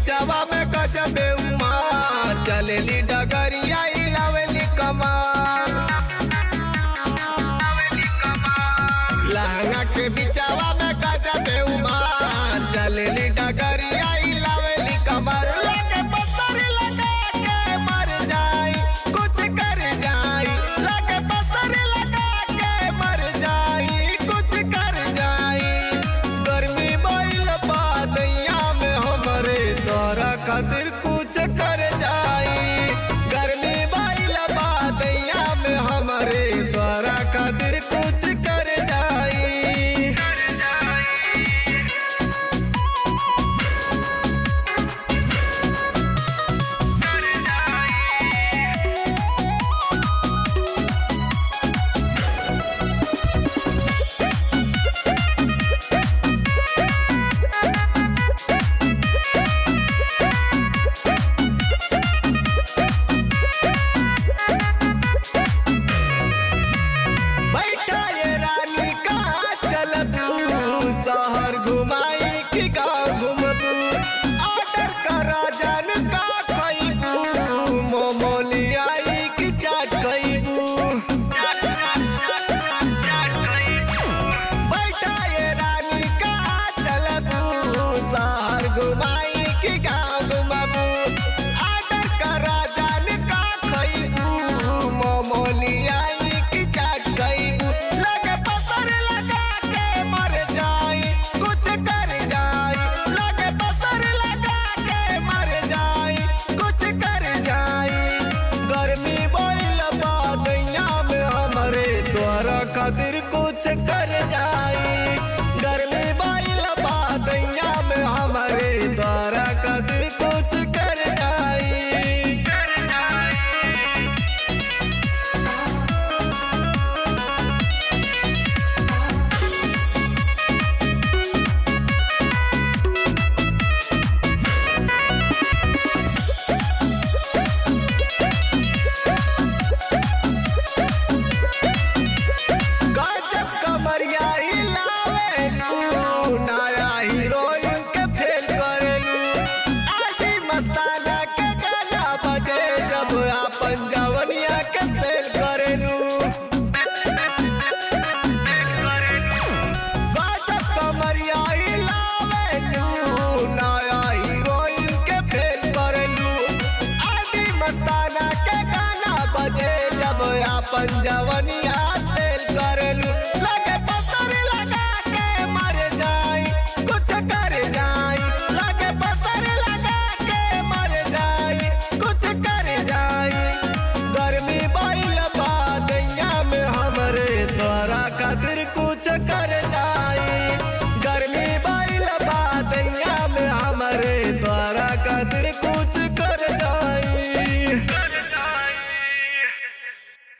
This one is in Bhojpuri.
बिचावा में गजबे उमार चलेली डगरिया इलावेली कमार लहंगा के बिचावा में गजबे उमार चलेली डगरिया इलावेली कमार लगे पत्थर लगा के मर जाई कुछ कर जाई लगे पत्थर लगा के मर जाई कुछ कर जाई गर्मी बैल बादैया में हमरे तोरा खातिर कुछ कर जाई गर्मी बैल बादैया में हमरे तोरा खातिर कुछ कर जाई बैठा ये रानी कहाँ चलबू शहर घुमाई कि गाँव घुमबू ऑर्डर करा जान का खैबू मोमो लियाई कि चाट खैबू बैठा ये रानी कहाँ चलबू शहर घुमाई कि गाँव घुमबू ऑर्डर करा जान का खैबू मोमो लियाई कि चाट खैबू लगे पत्थर लगा के मर जाई कुछ कर जाई लगे पत्थर लगा के मर जाई कुछ कर जाई गर्मी बोल बादैया में हमरे तोरा खातिर कुछ कर जाई गर्मी बोल बादैया में हमरे तोरा खातिर कुछ कर जाई गजब कमरिया हिलावे तू नया हीरोइन के फेल करेलू आजी मस्ताना के गाना बजे जब आपन जवनिया के फेल करेलू गजब कमरिया हिलावे तू नया हीरोइन के फेल करेलू आजी मस्ताना के गाना बजे जब आपन जवनिया